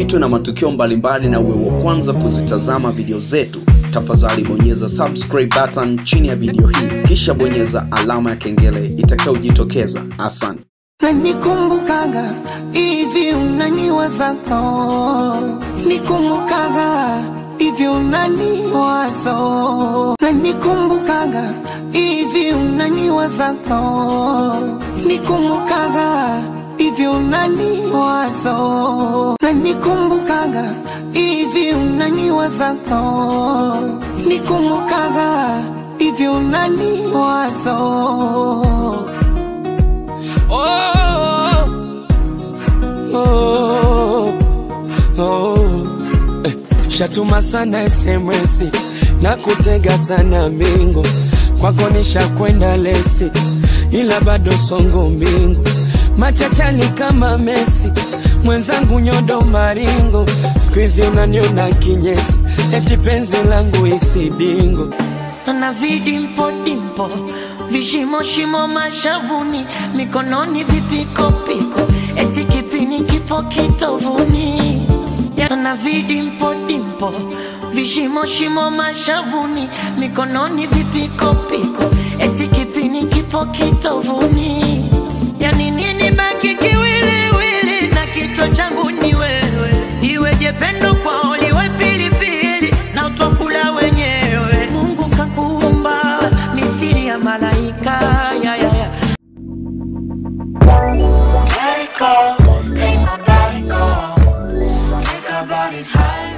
usipitwe na matukio mbalimbali na uwe wa kwanza kuzitazama video zetu tafadhali bonyeza subscribe button chini ya video hii kisha bonyeza alama ya kengele itakayojitokeza asante nanikumbukaga hivi unaniwazato nikumbukaga hivi unaniwazo nanikumbukaga hivi unaniwazato nikumbukaga hivi unaniwazo nanikumbukaga hivi unaniwazato nikumbukaga hivi unaniwazo oh, oh. Eh, shatuma sana SMS na kutega sana mbingu kwako nishakwenda lesi ila bado songo mbingu machachali kama Messi mwenzangu nyodo maringo skuizi unaniona kinyesi eti penzi langu isidingo na vidimpo dimpo vishimo shimo mashavuni mikononi vipikopiko eti kipini kipo kitovuni na vidimpo dimpo vishimo shimo mashavuni mikononi vipikopiko eti kipini kipo kitovuni yani nini baki kiwiliwili na kichwa changu ni wewe iweje pendo kwao liwe pilipili na utwakula wenyewe mungu kakuumba mithili ya malaika ya, ya, ya. Let it go, make my body go. Make our bodies high